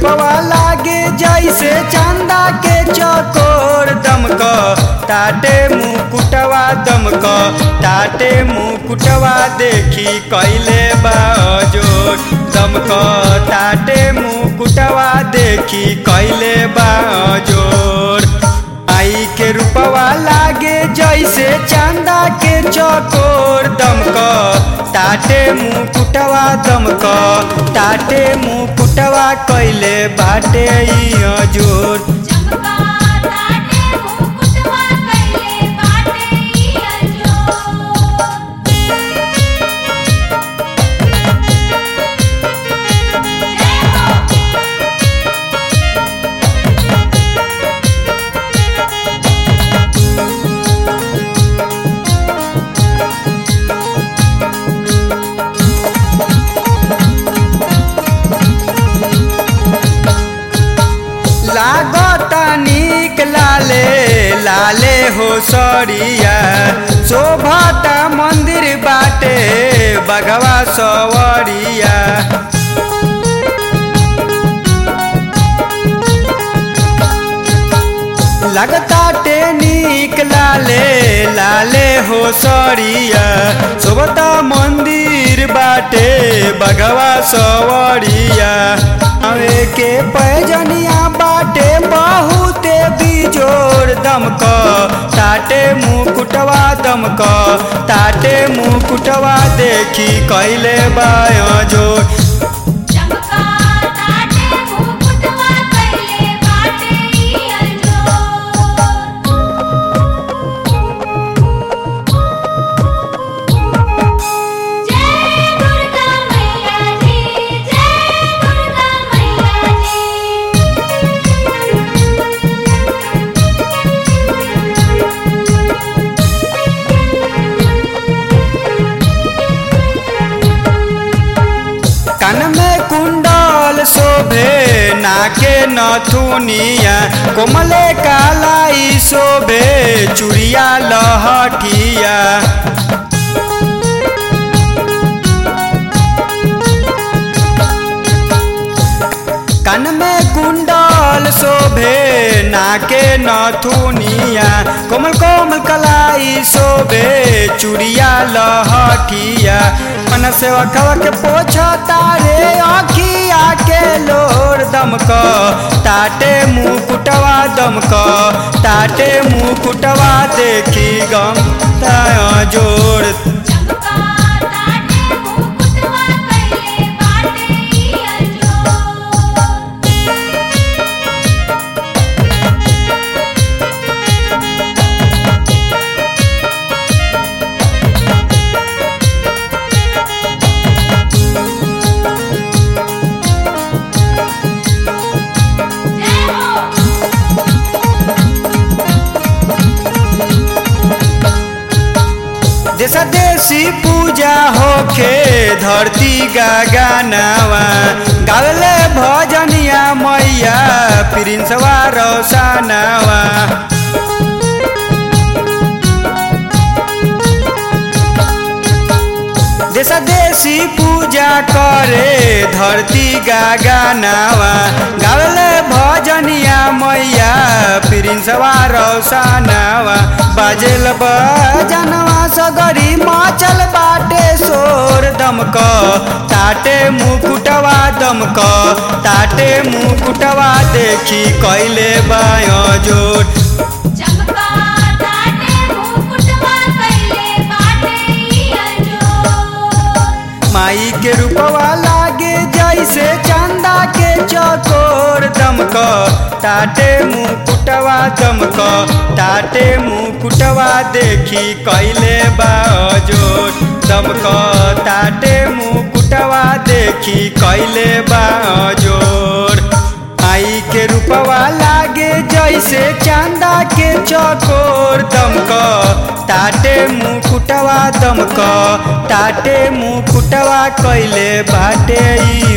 रूपवा लागे जैसे चंदा के चकोर दमक ताटे मुकुटवा दमक ताटे मुकुटवा देखी कैले बाजोर दमक ताटे मुकुटवा देखी कैले बाजोर आई के रूपवा लागे जैसे चंदा के चकोर दमक ताटे मुकुटवा दमक ताटे मुकुटवा कैले बाटे ई जोर चमका ताटे मुकुटवा कैले बाटे ई अजोर जय हो लागता नीक लाले लाले हो सरिया शोभता मंदिर बाटे बगवा सवरिया लगताटे नीक लाले लाले हो सरिया शोभता मंदिर बाटे बगवा सवरिया अवे के पैजनिया बाटे बहुते बिजोर दमक ताटे मुकुटवा दमक ताटे मुकुटवा देखी कैले बाय जोर चमका ताटे मुकुटवा कैले बाटे ई अजोर जय दुर्गा मैया जी जय दुर्गा मैया कान में कुंडल शोभे नाके नथुनिया कोमले कालाई शोभे चुड़िया लहठिया कान में कुंडल शोभे नाके नथुनिया कोमल कोमल कलाई शोभे चुड़िया लहठिया मन से वखवा के पोछा तारे आखिया के लोर दमक ताटे मुकुटवा दमक ताटे मुकुटवा देखी गम ताया जोड़ चमका ताटे मुकुटवा कैले बाटे ई अजोर जय हो जैसा देसी पूजा होखे धरती गगनवा गावले भजनिया मैया प्रिंसवा रोशनवा जैसा देसी पूजा करे धरती गगनवा गावले भजनिया मैया प्रिंसवा रोशनवा बाजेल बजनवा सगरी माचल बाटे सोर दमक ताटे मुकुटवा दमक ताटे मुकुटवा देखी कैले बाय जोर चमका ताटे मुकुटवा कैले बाटे ई अजोर माई के रूपवा लागे जैसे चंदा के चकोर दमक ताटे मुकुटवा दमक ताटे मुकुटवा देखी कैले बाजोर दमक ताटे मुकुटवा देखी कैले बाजोर आई के रूपवा लागे जैसे चंदा के चकोर दमक ताटे मुकुटवा दमक ताटे मुकुटवा कैले बाटे ई